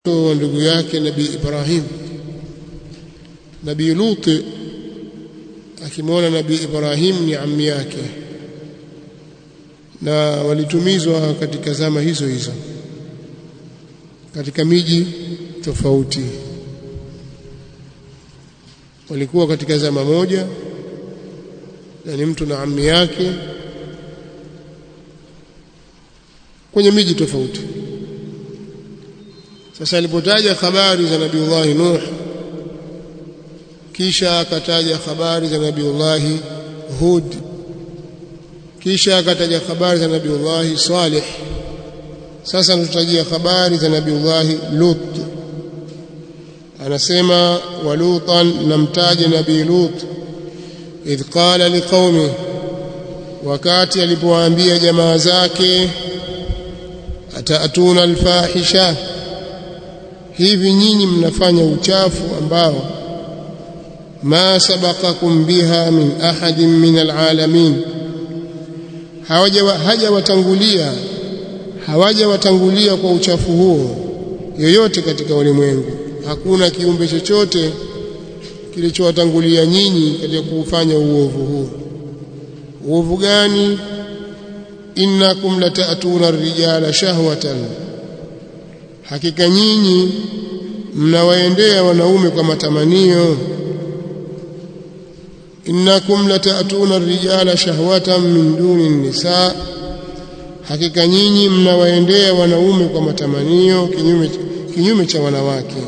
wa ndugu yake nabii Ibrahim nabii Lut akimwona nabii Ibrahim ni ammi yake na walitumizwa katika zama hizo hizo katika miji tofauti walikuwa katika zama moja na ni mtu na ammi yake kwenye miji tofauti sasa alipotaja habari za nabiullahi Nuh kisha akataja habari za nabiullahi Hud kisha akataja habari za nabiullahi Salih sasa anatutajia habari za nabiullahi Lut anasema walutan namtaje nabii Lut idh qala liqaumi wakati alipowaambia jamaa zake ataatuna alfahisha hivi nyinyi mnafanya uchafu ambao ma sabaqakum biha min ahadin min alalamin hawajawatangulia hawajawatangulia kwa uchafu huo yoyote katika ulimwengu hakuna kiumbe chochote kilichowatangulia nyinyi katika kuufanya uovu huu uovu gani innakum lata'tuna ar-rijala shahwatan hakika nyinyi mnawaendea wanaume kwa matamanio innakum lata'tuna ar-rijala shahwatan min duni an-nisa hakika nyinyi mnawaendea wanaume kwa matamanio kinyume kinyume cha wanawake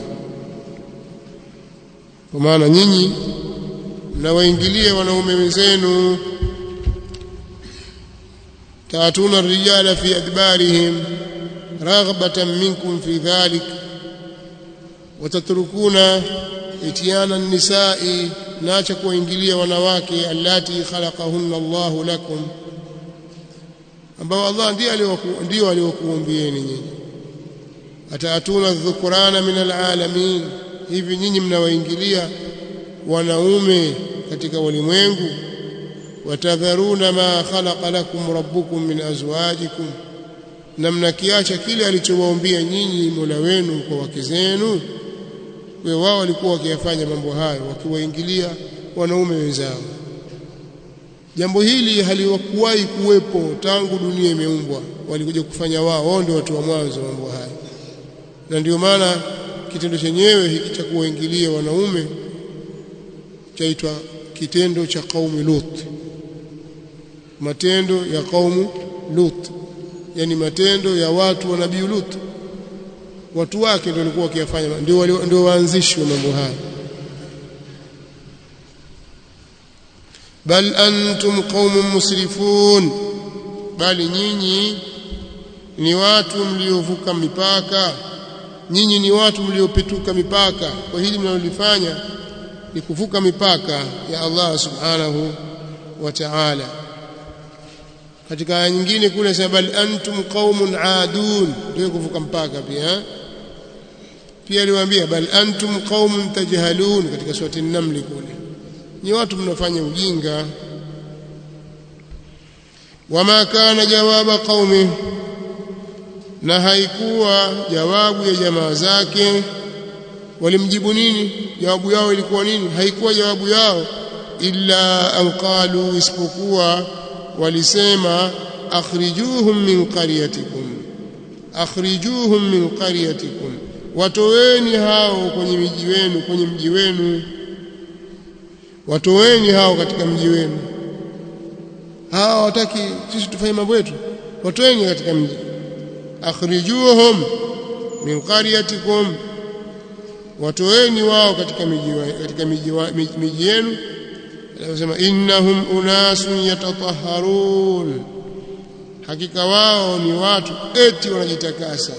kwa maana nyinyi mnawaingilia wanaume wenzenu taatuna ar-rijala fi adbarihim raghbatan minkum fi dhalik watatrukuna itiana an-nisa'i naacha kuwaingilia wanawake allati khalaqahunna Allahu lakum ambao Allah ndiye ndio aliokuumbieni nyinyi ataatuna dhukurana min alalamin hivi nyinyi mnawaingilia wanaume katika ulimwengu watadharuna ma khalaqa lakum rabbukum min azwajikum na mnakiacha kile alichowaambia nyinyi Mola wenu kwa wake zenu wewe wao walikuwa wakiyafanya mambo hayo wakiwaingilia wanaume wenzao jambo hili haliwakuwahi kuwepo tangu dunia imeumbwa walikuja kufanya wao wao ndio watu wa mwanzo mambo haya na ndio maana kitendo chenyewe hiki cha kuwaingilia wanaume chaitwa kitendo cha kaumu Lut matendo ya kaumu Lut yani matendo ya watu wa nabii Lut watu wake ndio walikuwa wakiyafanya ndio ndio waanzishi wa mambo haya bal antum qaumun musrifun bali nyinyi ni watu mliovuka mipaka nyinyi ni watu mliopetuka mipaka kwa hili mnalolifanya ni kuvuka mipaka ya Allah subhanahu wa ta'ala katika aya nyingine kule sema bal antum qaumun aadun ndio kuvuka mpaka pia pia aliwaambia bal antum qaumun tajhalun katika surati an-naml kule ni watu mnafanya ujinga wama kana jawaba qaumi na haikuwa jawabu ya jamaa zake walimjibu nini jawabu yao ilikuwa nini haikuwa jawabu yao illa an qalu isipokuwa walisema akhrijuhum min qaryatikum akhrijuhum min qaryatikum watoweni hao kwenye miji wenu kwenye mji wenu watoweni hao katika mji wenu hawa wataki sisi tufanye mambo yetu watoweni katika mji akhrijuhum min qaryatikum watoweni wao katika miji katika miji miji yenu anasema innahum unasun yatatahharun hakika wao ni watu eti wanajitakasa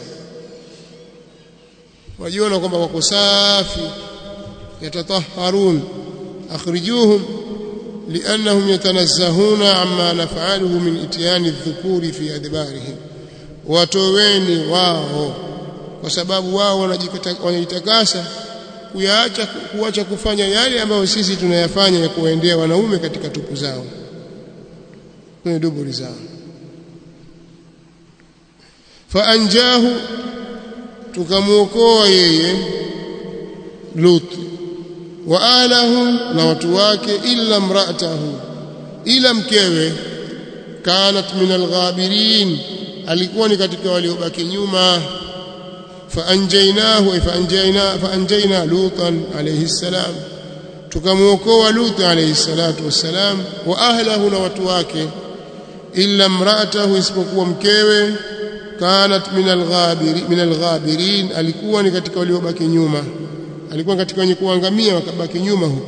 wajiona kwamba wako safi yatatahharun akhrijuhum لأنهم يتنزهون عما نفعله من إتيان الذكور في أدبارهم watoweni wao kwa sababu wao wanajitakasa kuyaacha kuacha kufanya yale ambayo sisi tunayafanya ya kuwaendea wanaume katika tupu zao kwenye duburi zao faanjahu tukamuokoa yeye Lut wa ahlahu na watu wake illa mraatahu ila mkewe kanat min alghabirin alikuwa ni katika waliobaki nyuma faanjainahu faanjaina faanjaina lutan alayhi salam tukamuokoa lut alayhi salatu wassalam wa ahlahu na watu wake illa mraatahu isipokuwa mkewe kanat min alghabirin min alghabirin alikuwa ni katika waliobaki nyuma alikuwa katika wenye kuangamia wakabaki nyuma huko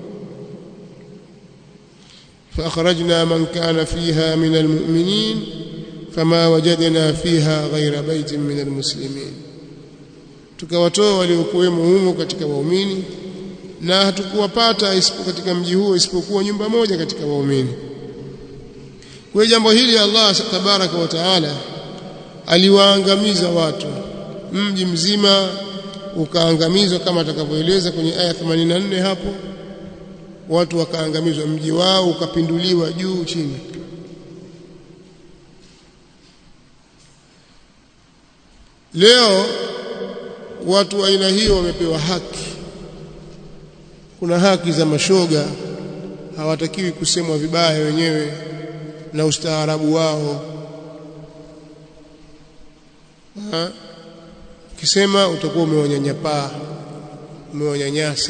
فأخرجنا من كان فيها من المؤمنين فما وجدنا فيها غير بيت من المسلمين tukawatoa waliokuwemo humo katika waumini na hatukuwapata katika mji huo isipokuwa nyumba moja katika waumini kwa jambo hili Allah tabaraka wa taala aliwaangamiza watu mji mzima ukaangamizwa kama atakavyoeleza kwenye aya 84 hapo watu wakaangamizwa mji wao ukapinduliwa juu chini leo watu wa aina hiyo wamepewa haki kuna haki za mashoga hawatakiwi kusemwa vibaya wenyewe na ustaarabu wao ha? ukisema utakuwa umewanyanyapaa umewanyanyasa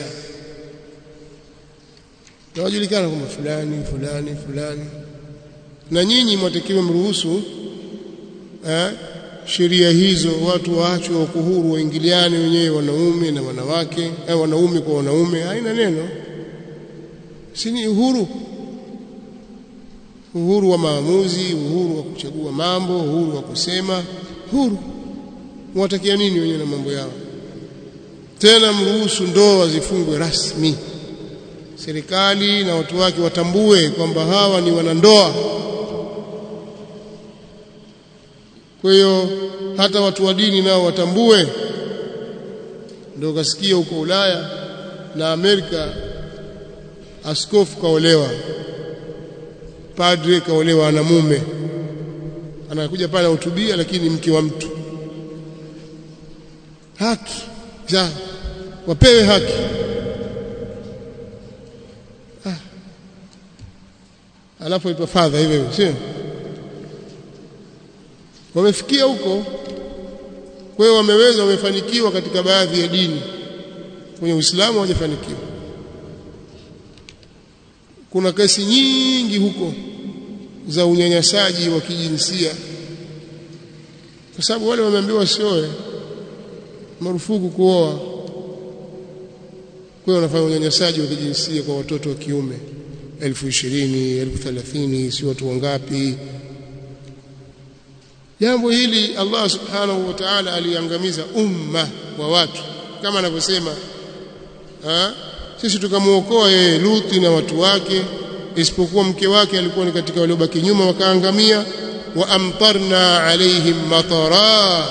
na wajulikana kwamba fulani fulani fulani na nyinyi mwatakiwa mruhusu eh, sheria hizo watu waachwe wako huru waingiliane wenyewe wanaume na wanawake eh, wanaume kwa wanaume haina neno si ni uhuru uhuru wa maamuzi uhuru wa kuchagua mambo uhuru wa kusema huru mwatakia nini wenyewe na mambo yao tena mruhusu ndoa zifungwe rasmi serikali na watu wake watambue kwamba hawa ni wanandoa kwa hiyo hata watu wa dini nao watambue ndio kasikia huko Ulaya na Amerika askofu kaolewa padre kaolewa na mume anakuja pale hutubia lakini mke wa mtu haki za wapewe haki ah. alafu ipo fadha hivyo sio wamefikia huko kwa hiyo wameweza wamefanikiwa katika baadhi ya dini kwenye Uislamu hawajafanikiwa kuna kesi nyingi huko za unyanyasaji wa kijinsia kwa sababu wale wameambiwa wasioe marufuku kuoa kwa hiyo wanafanya unyanyasaji wa kijinsia kwa watoto wa kiume elfu ishirini elfu thelathini si watu wangapi jambo hili Allah subhanahu wa ta'ala aliangamiza umma wa watu kama anavyosema sisi tukamuokoa yeye Luthi na watu wake isipokuwa mke wake alikuwa ni katika waliobaki nyuma wakaangamia wa amtarna alaihim matara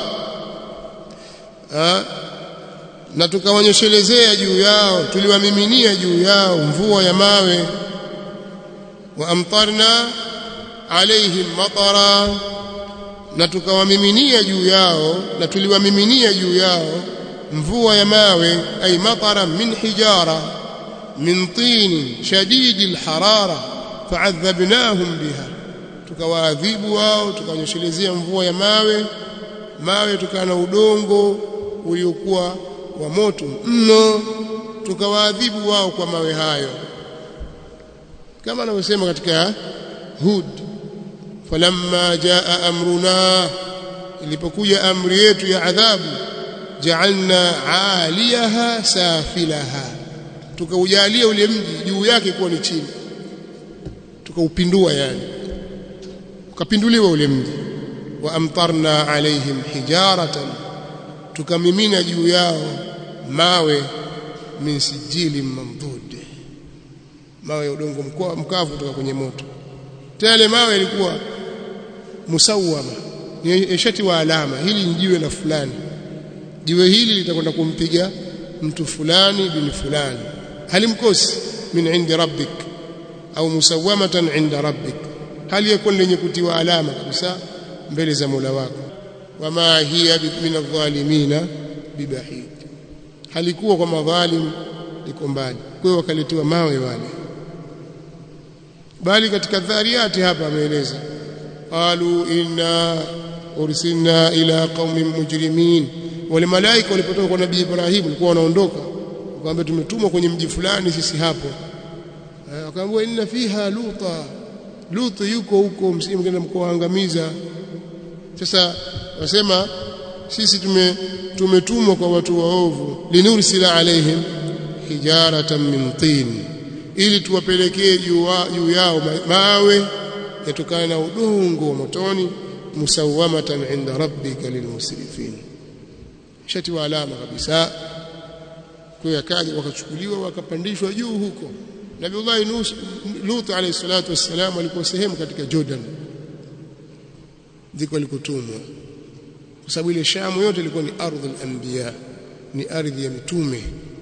na tukawanyeshelezea juu yao tuliwamiminia juu yao mvua ya mawe wa amtarna alaihim matara na tukawamiminia juu yao na tuliwamiminia juu yao mvua ya mawe ay matara min hijara min tin shadid alharara fa'adhabnahum biha tukawaadhibu wao tukawanyeshelezea mvua ya mawe mawe tukana udongo uliokuwa wa moto mno tukawaadhibu wao kwa mawe hayo kama anavyosema katika Hud falamma jaa amruna ilipokuja amri yetu ya adhabu ja'alna 'aliyaha safilaha tukaujalia ule mji juu yake kuwa ni chini tukaupindua yani ukapinduliwa ule mji wa amtarna alaihim hijaratan tukamimina juu yao mawe min sijili mamdud mawe ya udongo mkavu kutoka kwenye moto tele mawe yalikuwa musawama ni shati wa alama hili ni jiwe la fulani jiwe hili litakwenda kumpiga mtu fulani bin fulani halimkosi min indi rabbik au musawamatan inda rabbik hali yakun lenye kutiwa alama kabisa mbele za Mola wako wama hiya min adh-dhalimina bibahid halikuwa kwa madhalim liko mbali kwa hiyo wakaletewa mawe wale bali katika dhariyati hapa ameeleza qalu inna ursilna ila qaumin mujrimin wale malaika walipotoka kwa nabii Ibrahim walikuwa wanaondoka wakamwambia tumetumwa kwenye mji fulani sisi hapo wakaambiwa inna fiha luta lut yuko huko msimgenda mkoangamiza sasa wasema sisi tume tumetumwa kwa watu waovu linursila alaihim hijaratan min tin ili tuwapelekee juu yao mawe yatokana na udongo wa motoni musawamatan inda rabbika lilmusrifin shati wa alama kabisa kwa yakaja wakachukuliwa wakapandishwa juu huko Nabiullah Lut alayhi salatu wassalam alikuwa sehemu katika Jordan ndiko alikotumwa kwa sababu ile Shamu yote ilikuwa ni ardhi al-anbiya ni ardhi ya mitume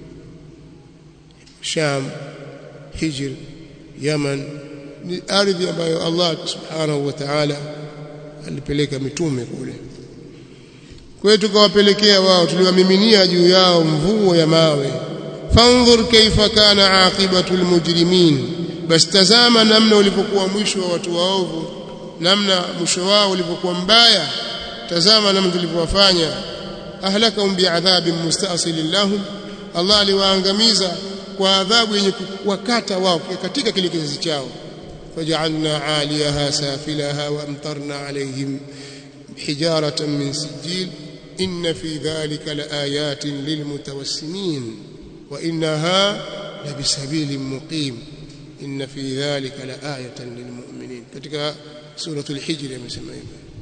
Sham Hijr Yaman ni ardhi ambayo Allah subhanahu wa ta'ala alipeleka mitume kule kwa hiyo tukawapelekea wao tuliwamiminia juu yao mvuo ya mawe fanzur kaifa kana aqibatu almujrimin bas tazama namna ulipokuwa mwisho wa watu waovu namna mwisho wao ulipokuwa mbaya tazama namna tulivyowafanya ahlakahum bi'adhabin musta'silin lahum Allah aliwaangamiza kwa adhabu yenye kuwakata wao katika kile kizazi chao فجعلنا عاليها سافلها وامطرنا عليهم حجارة من سجيل إن في ذلك لآيات للمتوسمين وإنها لبسبيل مقيم إن في ذلك لآية للمؤمنين katika سورة الحجر يسمى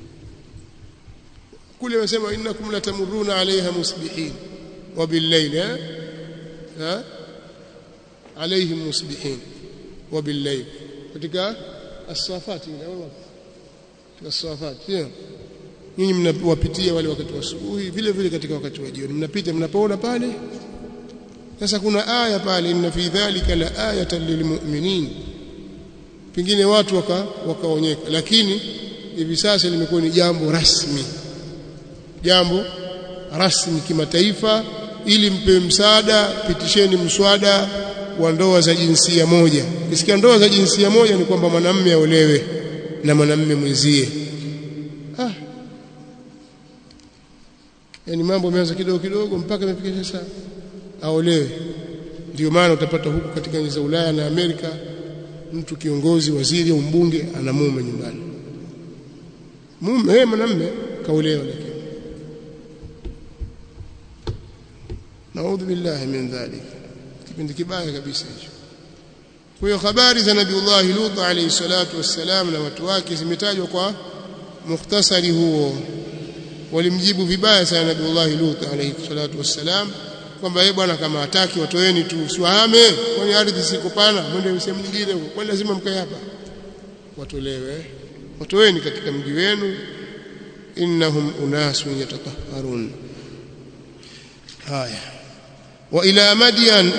كل ما سمع إنكم لتمرون عليها مسبحين وبالليل ها, ها؟ عليهم مسبحين وبالليل katika as-safat ile au katika as-safat pia nyinyi mnawapitia wale wakati wa asubuhi vile vile katika wakati wa jioni mnapita mnapoona pale sasa kuna aya pale inna fi dhalika la ayatan lilmu'minin pengine watu waka wakaonyeka lakini hivi sasa limekuwa ni jambo rasmi jambo rasmi kimataifa ili mpe msaada pitisheni mswada wa ndoa za jinsia moja kisikia ndoa za jinsia moja ni kwamba mwanamume aolewe na mwanamume mwenzie ah yani mambo yameanza kidogo kidogo mpaka imefika sasa aolewe ndio maana utapata huku katika nchi za Ulaya na Amerika mtu kiongozi waziri au mbunge ana mume nyumbani mume yeye mwanamume kaolewa lakini naudhu billahi min dhalik kipindi kibaya kabisa hicho kwa hiyo habari za nabiullah Lut alayhi salatu wassalam na watu wake zimetajwa kwa mukhtasari huo walimjibu vibaya sana nabiullah Lut alayhi salatu wassalam kwamba yeye bwana kama hataki watoeni tu siwahame kwani ardhi siko pana mwende sehemu nyingine huko kwani lazima mkae hapa watolewe watoeni katika mji wenu innahum unasun yatatahharun haya wa ila madyan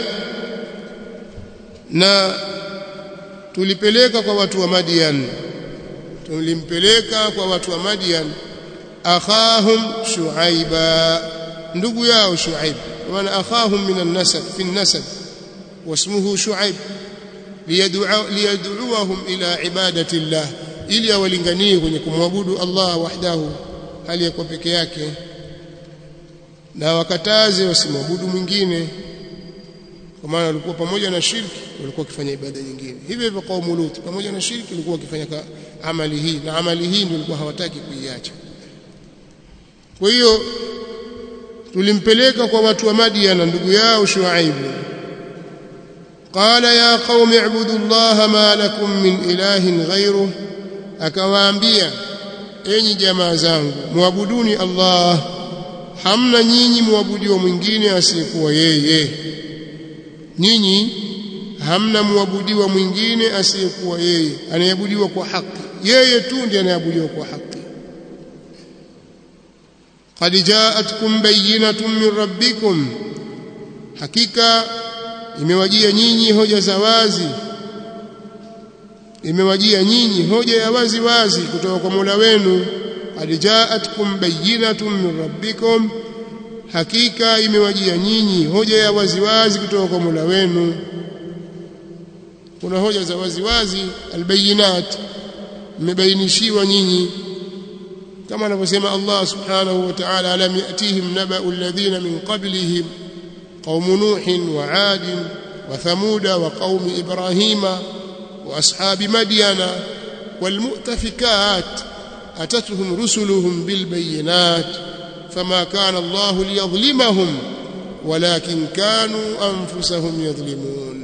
na tulipeleka kwa watu wa Madian tulimpeleka kwa watu wa Madian akhahum shuaiba ndugu yao shuaib maana akhahum min an-nasab fi an-nasab wasmuhu shuaib liyad'uhum ila ibadati Allah ili awalinganie kwenye kumwabudu Allah wahdahu hali ya peke yake na wakataze wasimwabudu mwingine kwa maana walikuwa pamoja na shirki walikuwa wakifanya ibada nyingine hivyo hivyo kaumu Lut pamoja na shirki walikuwa wakifanya amali hii na amali hii ndio walikuwa hawataki kuiacha kwa hiyo tulimpeleka kwa watu wa Madian na ndugu yao Shuaib qala ya qaumi ibudu Allah ma lakum min ilahin ghayruh akawaambia enyi jamaa zangu muabuduni Allah hamna nyinyi muabudiwa mwingine asiyekuwa yeye nyinyi hamna muabudiwa mwingine asiyekuwa yeye anayeabudiwa kwa haki yeye tu ndiye anayeabudiwa kwa haki qad ja'atkum bayyinatun min rabbikum hakika imewajia nyinyi hoja za wazi imewajia nyinyi hoja ya wazi wazi kutoka kwa Mola wenu qad ja'atkum bayyinatun min rabbikum hakika imewajia nyinyi hoja ya waziwazi kutoka kwa Mola wenu kuna hoja za waziwazi albayinat mmebainishiwa nyinyi kama anavyosema Allah subhanahu wa ta'ala alam yatihim naba'u alladhina min qablihim qaum nuh wa 'ad wa thamud wa qaum ibrahima wa ashabi madyana wal mu'tafikat atatuhum rusuluhum bil bayinat fama kana Allah liyadhlimahum walakin kanu anfusahum yadhlimun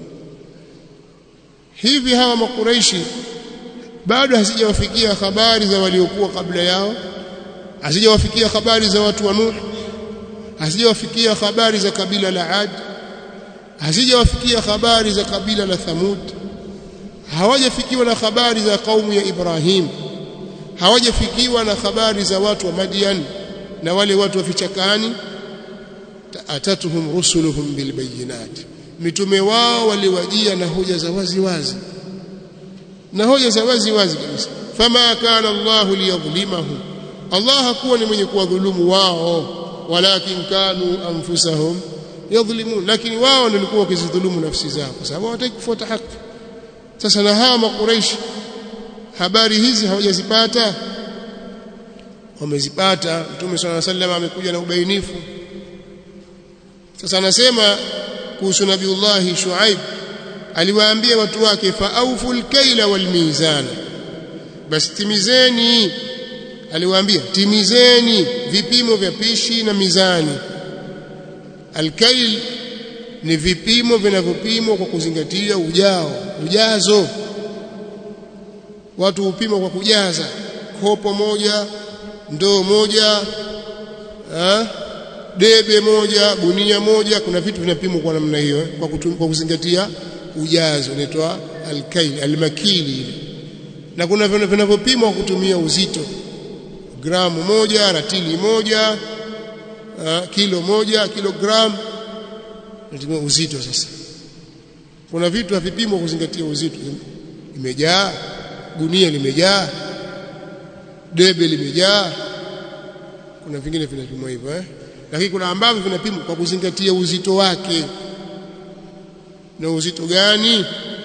hivi hawa makuraishi bado hazijawafikia habari za waliokuwa kabla yao hazijawafikia habari za watu wa Nuh hazijawafikia habari za kabila la Ad hazijawafikia habari za kabila la Thamud hawajafikiwa na habari za kaumu ya Ibrahim hawajafikiwa na habari za watu wa Madian na wale watu wa vichakani atatuhum rusuluhum bilbayinat mitume wao waliwajia na hoja za wazi wazi na hoja za wazi wazi kabisa fama kana Allahu liyadhlimahum Allah hakuwa ni mwenye kuwadhulumu wao walakin kanu anfusahum yadhlimun lakini wao ndio walikuwa wakizidhulumu nafsi zao kwa sababu hawataki kufuata haki sasa na hawa makuraishi habari hizi hawajazipata wamezipata mtume swalla sallam amekuja na ubainifu sasa anasema kuhusu nabiullahi shuaib aliwaambia watu wake faauful kaila wal mizana basi timizeni aliwaambia timizeni vipimo vya pishi na mizani alkail ni vipimo vinavyopimwa kwa kuzingatia ujao ujazo watu hupima kwa kujaza kopo moja ndoo moja ha? debe moja gunia moja kuna vitu vinapimwa kwa namna hiyo kwa, kwa kuzingatia ujazo inaitwa alkail almakili na kuna vinavyopimwa kwa kutumia uzito gramu moja ratili moja uh, kilo moja kilogram natumia uzito sasa kuna vitu havipimwa kuzingatia uzito imejaa gunia limejaa debe limejaa kuna vingine vinapimwa hivyo eh lakini kuna ambavyo vinapimwa kwa kuzingatia uzito wake na uzito gani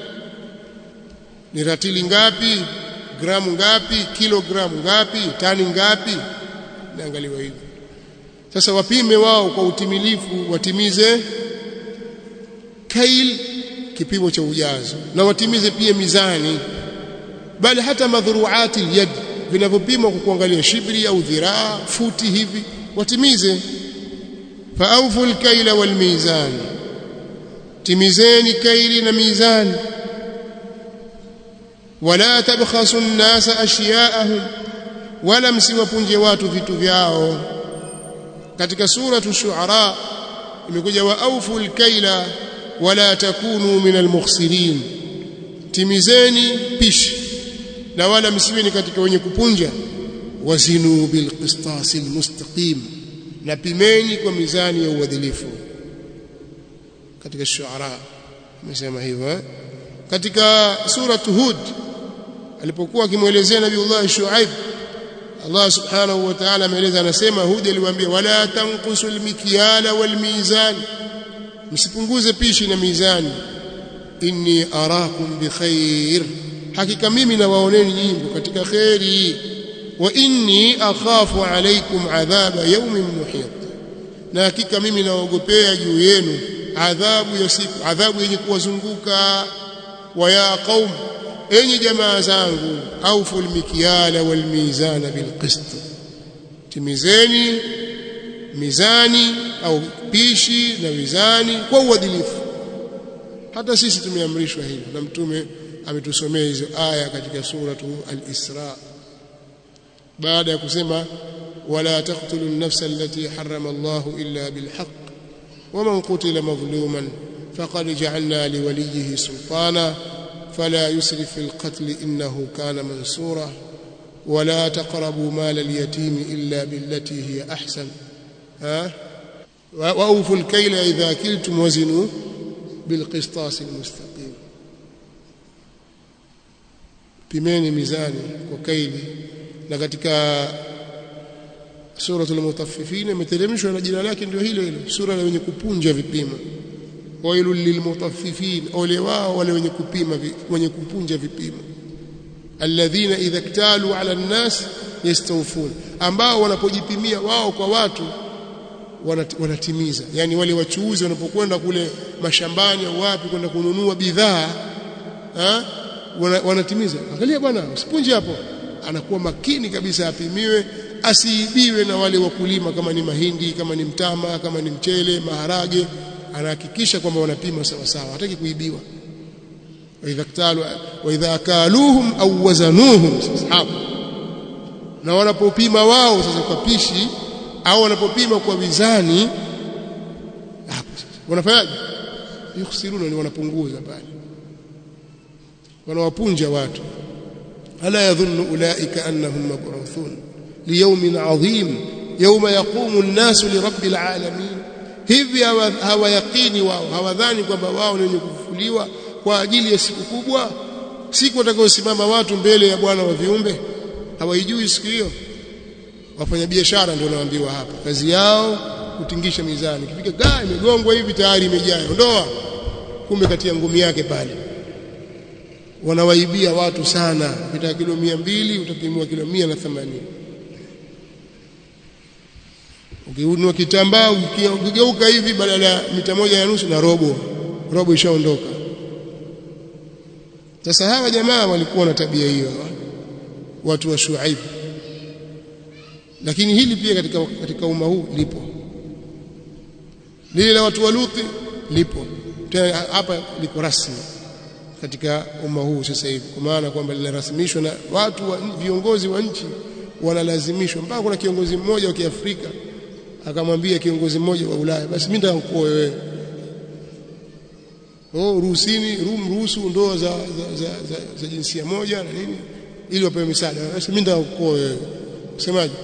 ni ratili ngapi gramu ngapi kilogramu ngapi tani ngapi naangaliwa hivyo sasa wapime wao kwa utimilifu watimize kail kipimo cha ujazo na watimize pia mizani bali hata madhuruati yad vinavyopimwa kwa kuangalia shibri au dhiraa futi hivi watimize faaufu alkaila walmizan timizeni kaili na mizani wala tabkhasu an-nasa ashya'ahum wala msiwapunje watu vitu vyao katika suratu shuara imekuja wa aufu alkaila wala takunu min almukhsirin timizeni pishi na wala msiwe ni katika wenye kupunja wazinu bilqistasi almustaqim na pimeni kwa mizani ya uadilifu katika shuara amesema hivyo eh? katika suratu hud alipokuwa akimwelezea nabiiullah shuaib Allah subhanahu wa ta'ala ameeleza anasema Hud aliwaambia wala tanqusu almikyala walmizan msipunguze pishi na mizani inni arakum bikhair hakika mimi nawaoneni nyinyi katika khairi wa inni akhafu alaykum adhaba yawmin muhit na hakika mimi naogopea juu yenu adhabu ya siku adhabu yenye kuwazunguka wa ya qaum enyi jamaa zangu aufu almikyala walmizana bilqist timizeni mizani au pishi na mizani kwa uadilifu hata sisi tumeamrishwa hilo na mtume ametusomea hizo aya katika suratu al-Isra baada ya kusema wala taqtulu an-nafsa allati harrama Allahu illa bilhaq waman qutila madhluman faqad ja'alna liwaliyhi sultana فلا يسرف في القتل إنه كان منصورا ولا تقربوا مال اليتيم إلا بالتي هي أحسن ها وأوفوا الكيل إذا كلتم وزنوا بالقسطاس المستقيم pimeni mizani kwa kaili na katika suratul mutaffifin imeteremshwa na jina lake ndio hilo hilo sura la wenye kupunja vipimo wailul lilmutaffifin ole wao wale wenye kupima wenye kupunja vipimo alladhina idha iktalu ala nnas yastawfun ambao wanapojipimia wao kwa watu wanatimiza yani wale wachuuzi wanapokwenda kule mashambani au wapi kwenda kununua bidhaa wanatimiza angalia bwana usipunje hapo anakuwa makini kabisa apimiwe asiibiwe na wale wakulima kama ni mahindi kama ni mtama kama ni mchele maharage anahakikisha kwamba wanapima sawa sawa hataki kuibiwa waidha ktalu waidha akaluhum au wazanuhum hapo na wanapopima wao sasa kwa pishi au wanapopima kwa mizani hapo sasa wanafanyaje yukhsiruna ni wanapunguza pale wanawapunja watu ala yadhunnu ulaika annahum mab'uthun liyawmin 'adhim yawma yaqumu an-nasu lirabbil 'alamin hivi hawayaqini wao hawadhani kwamba wao ni wenye kufufuliwa kwa ajili ya siku kubwa siku watakayosimama watu mbele ya bwana wa viumbe hawaijui siku hiyo wafanya biashara ndio wanaambiwa hapa kazi yao kutingisha mizani kifika gaa imegongwa hivi tayari imejaa ondoa kumbe katia ngumi yake pale wanawaibia watu sana ukitaka kilo mia mbili utapimiwa kilo mia na themanini ukiunua kitambaa ukigeuka hivi badala ya mita moja na nusu na robo robo ishaondoka sasa hawa jamaa walikuwa na tabia hiyo watu wa Shuaib lakini hili pia katika katika umma huu lipo lile la watu wa Luti lipo tena hapa liko rasmi katika umma huu sasa hivi kwa maana kwamba linarasimishwa na watu wa viongozi wa nchi wanalazimishwa mpaka kuna kiongozi mmoja wa Kiafrika akamwambia kiongozi mmoja wa Ulaya basi mimi nataka kuoa wewe oh ruhusini ruhusu ndoa za, za, za, za, za jinsia moja na nini ili wapewe misaada basi mimi nataka kuoa wewe usemaje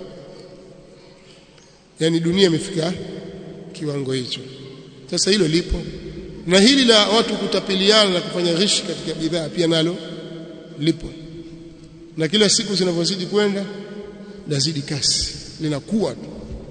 yani dunia imefika kiwango hicho sasa hilo lipo na hili la watu kutapiliana na kufanya ghishi katika bidhaa pia nalo lipo na kila siku zinavyozidi kwenda lazidi kasi linakuwa tu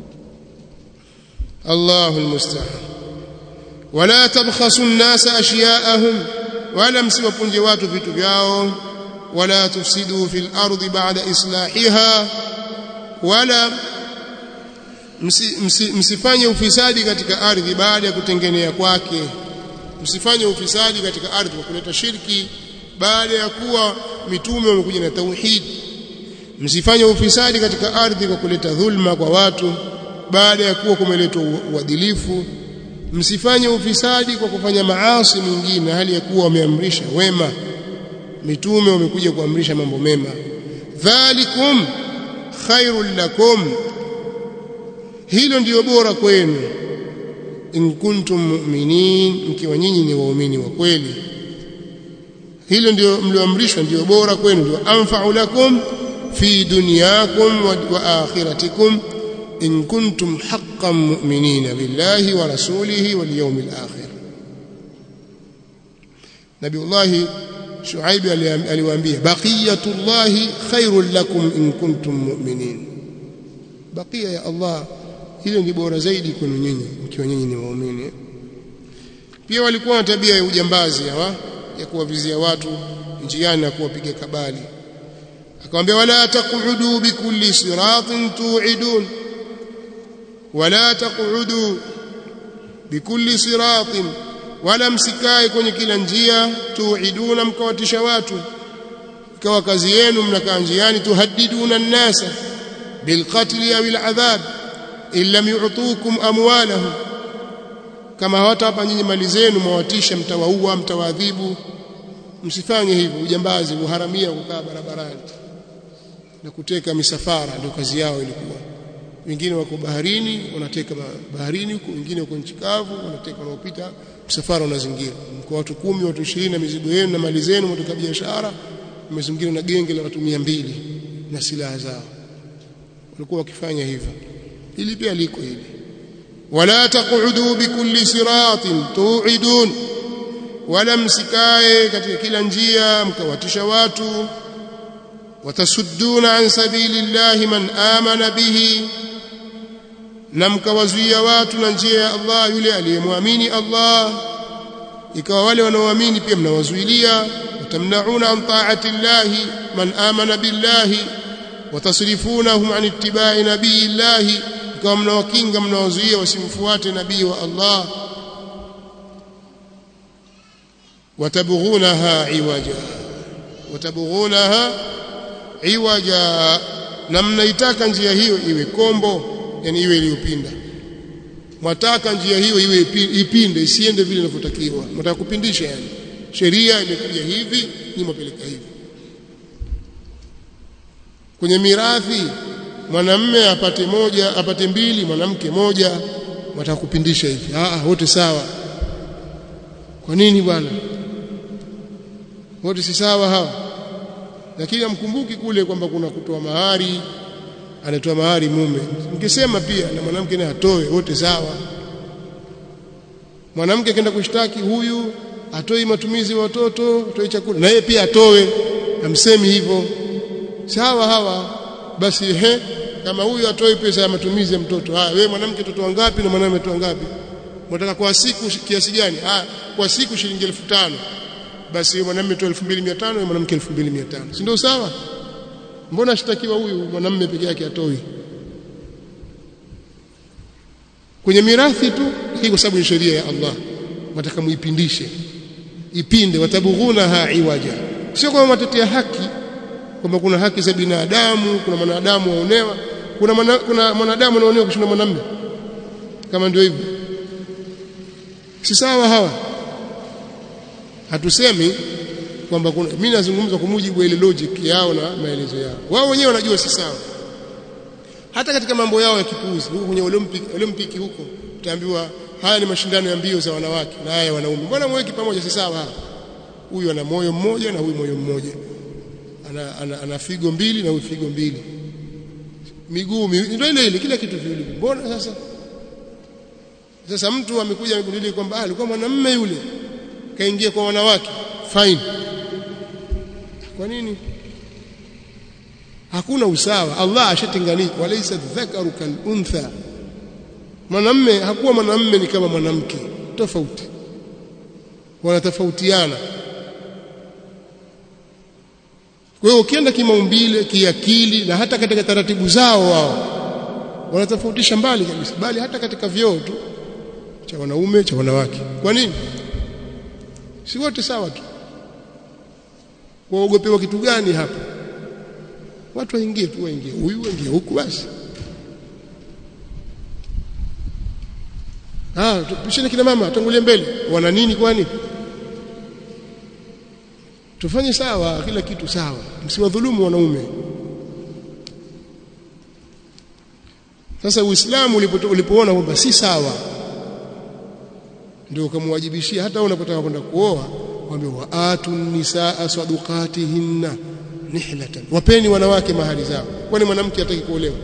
Allahu almusta'an wala tabkhasu an-nasa ashya'ahum wala msiwapunje watu vitu vyao wala tufsidu fil ardi ba'da islahiha wala msi, msi, msifanye ufisadi katika ardhi baada ya kutengenea kwake msifanye ufisadi katika ardhi kwa kuleta shirki baada ya kuwa mitume wamekuja na tauhid msifanye ufisadi katika ardhi kwa kuleta dhulma kwa watu baada ya kuwa kumeletwa uadilifu msifanye ufisadi kwa kufanya maasi mengine hali ya kuwa wameamrisha wema mitume wamekuja kuamrisha mambo mema dhalikum khairul lakum hilo ndiyo bora kwenu in kuntum mu'minin mkiwa nyinyi ni waumini wa kweli hilo ndio mlioamrishwa ndio bora kwenu ndio anfa'u lakum fi dunyakum wa, wa akhiratikum in kuntum haqqan mu'minina billahi wa rasulihi wal yawmil akhir Nabiullahi Shuaib aliwaambia baqiyatullahi khairul lakum in kuntum mu'minin baqiya ya Allah hilo ni bora zaidi kwenu nyinyi mkiwa nyinyi ni waumini pia walikuwa na tabia ya ujambazi hawa ya kuwavizia watu njiani na kuwapiga kabali akamwambia wala taqudu bikulli siratin tu'idun wala taqudu bikulli siratin wala msikae kwenye kila njia tu'iduna mkawatisha watu ikawa kazi yenu mnakaa njiani tuhaddiduna an-nasa bilqatli au al-adhab in lam yu'tukum amwalahum kama hawatapa nyinyi mali zenu mwawatisha mtawaua mtawaadhibu msifanye hivyo ujambazi uharamia kukaa barabarani na kuteka misafara ndio kazi yao ilikuwa wengine wako baharini wanateka baharini huko wengine wako nchi kavu wanateka wanaopita msafara unazingira mko watu kumi watu 20 na mizigo yenu na mali zenu mtoka biashara mmezingira na genge la watu 200 na silaha zao walikuwa wakifanya hivyo hili pia liko hili wala taqudu bikulli siratin tu'idun wala msikae katika kila njia mkawatisha watu watasudduna an sabilillahi man amana bihi na mkawazuia watu na njia ya Allah yule aliyemwamini Allah ikawa wale wanaoamini pia mnawazuilia watamnauna an ta'ati llahi man amana billahi watasrifunahum an ittiba'i nabiyillahi ikawa mnawakinga mnawazuia wasimfuate nabii wa Allah watabghunaha iwaja watabghunaha iwaja na mnaitaka njia hiyo iwe kombo yani iwe iliyopinda mwataka njia hiyo iwe ipinde isiende vile inavyotakiwa mtaka kupindisha yani sheria imekuja hivi ni mapeleka hivi kwenye mirathi mwanamme apate moja apate mbili mwanamke moja mtaka kupindisha hivi ah wote sawa kwa nini bwana wote si sawa hawa lakini amkumbuki kule kwamba kuna kutoa mahari anatoa mahari mume mkisema pia na mwanamke naye atoe wote sawa mwanamke akaenda kushtaki huyu atoi matumizi wa watoto atoi chakula na yeye pia atoe amsemi hivyo sawa hawa basi he kama huyu atoi pesa ya matumizi ya mtoto haya wewe mwanamke mtoto wangapi na mwanamume mtoto wangapi mtaka kwa siku kiasi gani ah kwa siku shilingi 1500 basi mwanamume toa 2500 na mwanamke 2500 si ndio sawa mbona ashtakiwa huyu mwanamume peke yake atoi kwenye mirathi tu hii kwa sababu ni sheria ya Allah wataka muipindishe ipinde watabughunaha iwaja sio kwa matetea haki kwamba kuna haki za binadamu kuna mwanadamu waonewa kuna mana, kuna mwanadamu anaonewa kushinda mwanamume kama ndio hivyo si sawa hawa hatusemi kwamba mimi nazungumza kwa mujibu wa ile logic yao na maelezo yao wao wenyewe wanajua si sawa hata katika mambo yao ya kipuuzi huko kwenye olympic olympic huko utaambiwa haya ni mashindano ya mbio za wanawake na haya wanaume mbona mweki pamoja si sawa hapa huyu ana moyo mmoja na huyu moyo mmoja ana, ana, ana figo mbili na huyu figo mbili miguu ndio ile ile kila kitu viwili mbona sasa sasa mtu amekuja amegundua kwamba alikuwa mwanamume yule kaingia kwa wanawake fine kwa nini hakuna usawa Allah ashatenganisha walaysa dhakaru kal untha mwanamme hakuwa mwanamme ni kama mwanamke tofauti wanatofautiana kwa hiyo ukienda kimaumbile kiakili na hata katika taratibu zao wao wanatofautisha mbali kabisa bali hata katika vyoo tu cha wanaume cha wanawake kwa nini si wote sawa tu waogopewa kitu gani hapa watu waingie tu waingie huyu waingie huku basi ah tupishane kina mama tangulie mbele wana nini kwani tufanye sawa kila kitu sawa msiwadhulumu wanaume sasa uislamu ulipoona kwamba si sawa ndio ukamwajibishia hata unapotaka kwenda kuoa kwambia waatu nisaa sadukatihinna nihlatan wapeni wanawake mahali zao kwani mwanamke hataki kuolewa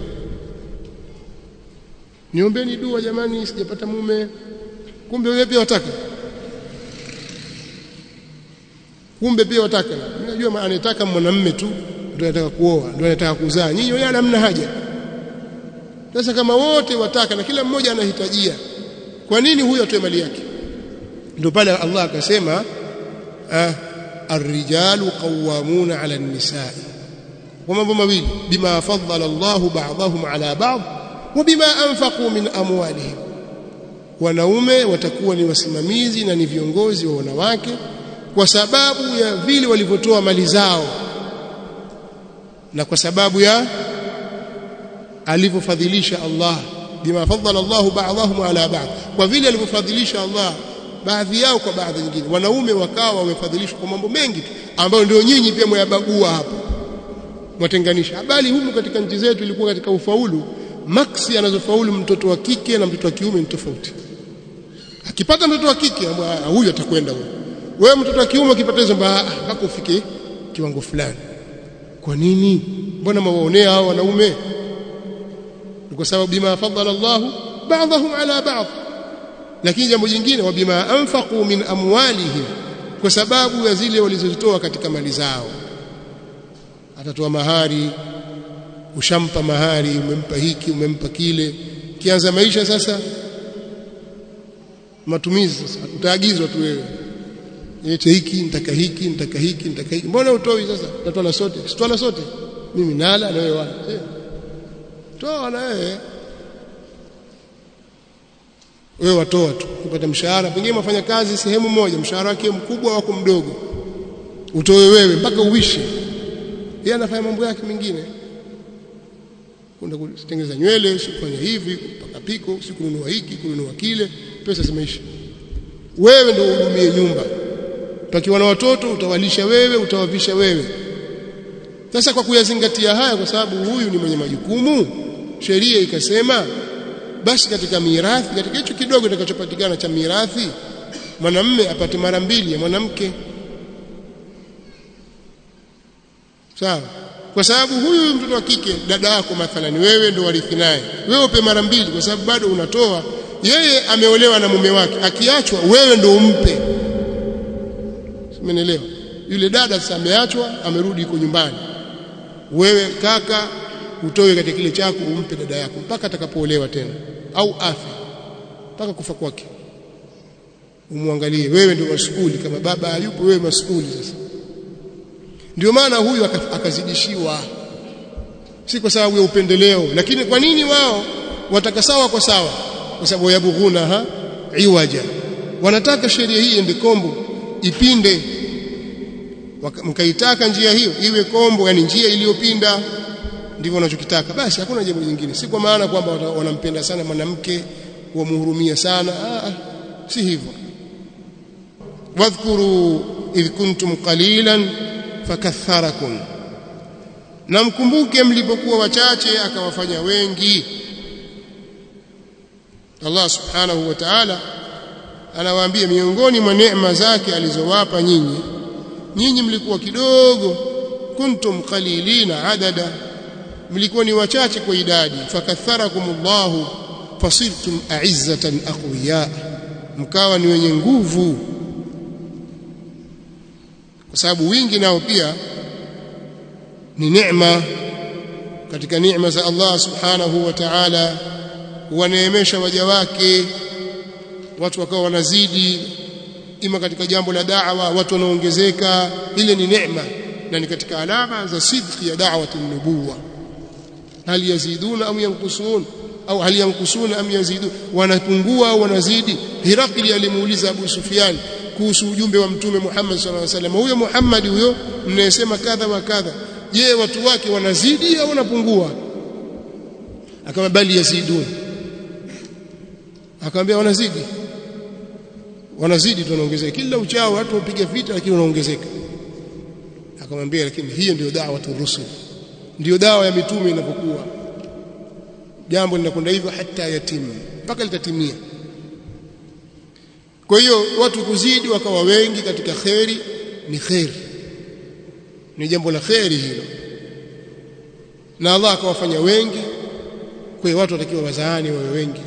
niombeni dua jamani sijapata mume kumbe wewe pia wataka kumbe pia wataka mimi najua anataka mwanamume tu ndio anataka kuoa ndio anataka kuzaa nyinyi wala hamna haja sasa kama wote wataka na kila mmoja anahitajia kwa nini huyo atoe mali yake ndio pale Allah akasema ah, الرجال قوامون على النساء ومambo mawili bima faddala Allah ba'dahum ala ba'd وبما أنفقوا من أموالهم wanaume watakuwa ni wasimamizi na ni viongozi wa wanawake kwa sababu ya vile walivyotoa mali zao na kwa sababu ya alivyofadhilisha Allah bima faddala Allah ba'dahum ala ba'd kwa vile alivyofadhilisha Allah baadhi yao kwa baadhi nyingine wanaume wakawa wamefadhilishwa kwa mambo mengi ambayo ndio nyinyi pia mwayabagua hapo mwatenganisha bali humu katika nchi zetu ilikuwa katika ufaulu maksi anazofaulu mtoto wa kike na mtoto wa kiume ni tofauti akipata mtoto wa kike huyu atakwenda huyo wewe mtoto wa kiume ukipata hizo mpaka ufike kiwango fulani kwa nini mbona mwaonea hao wanaume kwa sababu bima fadala Allah ba'dahum ala ba'd lakini jambo jingine wa bima anfaqu min amwalihim kwa sababu ya zile walizozitoa katika mali zao atatoa mahari ushampa mahari umempa hiki umempa kile kianza maisha sasa matumizi sasa utaagizwa tu wewe lete hiki nitaka hiki nitaka hiki nitaka hiki mbona utoi sasa tatwala sote sitwala sote mimi nala na wewe wala eh. toa na wewe wewe watoa tu kupata mshahara pengine mafanya kazi sehemu moja mshahara wake mkubwa wako mdogo utoe wewe mpaka uishi yeye anafanya mambo yake mengine kwenda kutengeneza nywele si kufanya hivi kupaka piko si kununua hiki kununua kile pesa zimeisha wewe ndio uhudumie nyumba pakiwa na watoto utawalisha wewe utawavisha wewe sasa kwa kuyazingatia haya kwa sababu huyu ni mwenye majukumu sheria ikasema basi katika mirathi katika hicho kidogo kitakachopatikana cha mirathi mwanamme apate mara mbili ya mwanamke sawa kwa sababu huyu mtoto wa kike dada yako mathalani wewe ndo warithi naye wewe upe mara mbili kwa sababu bado unatoa yeye ameolewa na mume wake akiachwa wewe ndo umpe Umeelewa? Yule dada sasa ameachwa, amerudi yuko nyumbani. Wewe kaka utoe katika kile chako umpe dada yako mpaka atakapoolewa tena au afi mpaka kufa kwake. Umwangalie wewe ndio masukuli kama baba hayupo wewe masukuli sasa. Ndio maana huyu akazidishiwa si kwa sababu ya upendeleo lakini kwa nini wao wataka sawa kwa sawa kwa sababu yabughuna ha iwaja wanataka sheria hii ende kombo ipinde mkaitaka njia hiyo iwe kombo yani njia iliyopinda ndivyo wanachokitaka basi hakuna jambo jingine si kwa maana kwamba wanampenda sana mwanamke wamhurumia sana ah, si hivyo wadhkuru idh kuntum qalilan fakatharakum na mkumbuke mlipokuwa wachache akawafanya wengi Allah subhanahu wa ta'ala anawaambia miongoni mwa neema zake alizowapa nyinyi nyinyi mlikuwa kidogo kuntum qalilina adada mlikuwa ni wachache kwa idadi fakatharakumullahu fasirtum a'izzatan aqwiya mkawa ni wenye nguvu kwa sababu wingi nao pia ni neema katika neema za Allah subhanahu wa ta'ala huwaneemesha waja wake watu wakawa wanazidi ima katika jambo la da'wa watu wanaongezeka ile ni neema na ni katika alama za sidqi ya da'wati nubuwa hal yaziduna am yanqusun au hal yanqusuna am yazidun wanapungua au wanazidi Hirakli alimuuliza Abu Sufyan kuhusu ujumbe wa mtume Muhammad sallallahu alaihi wasallam huyo Muhammad huyo mnayesema kadha wa kadha je watu wake wanazidi au wanapungua akama bali yazidun akamwambia wanazidi wanazidi tunaongezeka kila uchao watu wapiga vita lakini wanaongezeka akamwambia lakini hiyo ndio da'wa rusul ndio dawa ya mitume inapokuwa jambo linakwenda hivyo hata yatimu mpaka litatimia kwa hiyo watu kuzidi wakawa wengi katika kheri ni kheri ni jambo la kheri hilo na Allah akawafanya wengi kwa hiyo watu watakiwa wazaani wawe wengi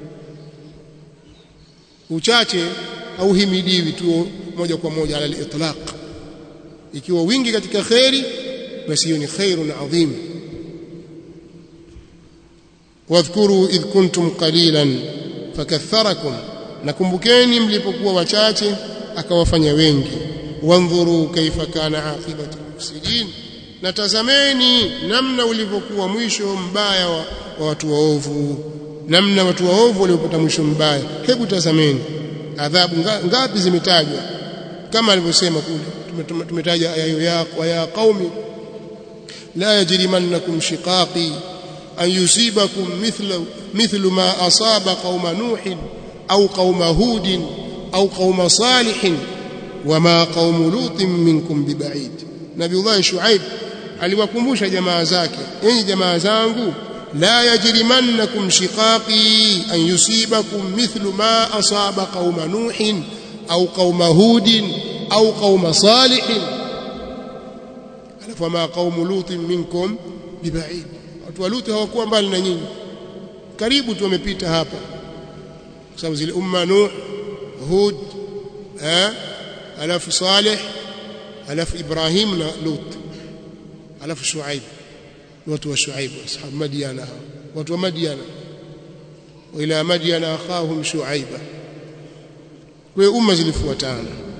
uchache au himidiwi tu moja kwa moja ala al-itlaq ikiwa wingi katika khairi basi hiyo ni khairun adhim wadhkuru idh kuntum qalilan fakatharakum nakumbukeni mlipokuwa wachache akawafanya wengi wandhuru kaifa kana aqibatu mufsidin na tazameni namna ulivyokuwa mwisho mbaya wa, wa watu waovu namna watu waovu waliopata mwisho mbaya hebu tazameni adhabu ngapi zimetajwa kama alivyosema kule tumetaja aya hiyo ya ya qaumi la yajrimannakum shiqaqi an yusibakum mithlu mithlu ma asaba qauma nuhin au qauma hudin au qauma salihin wama qaumu lutin minkum biba'id nabiullah shuaib aliwakumbusha jamaa zake enyi jamaa zangu la yajrimannakum shiqaqi an yusibakum mithlu ma asaba qauma nuhin au qauma hudin au qauma salihin alafu ma qaumu lutin minkum biba'id watu wa luti hawakuwa mbali na nyinyi karibu tu wamepita hapa kwa sababu zile umma nuh hud eh alafu salih alafu ibrahim na lut alafu Shuaib watu wa Shuaib ashab Madiana watu wa Madiana wa ila Madiana akhahum Shuaiba kwa umma zilifuatana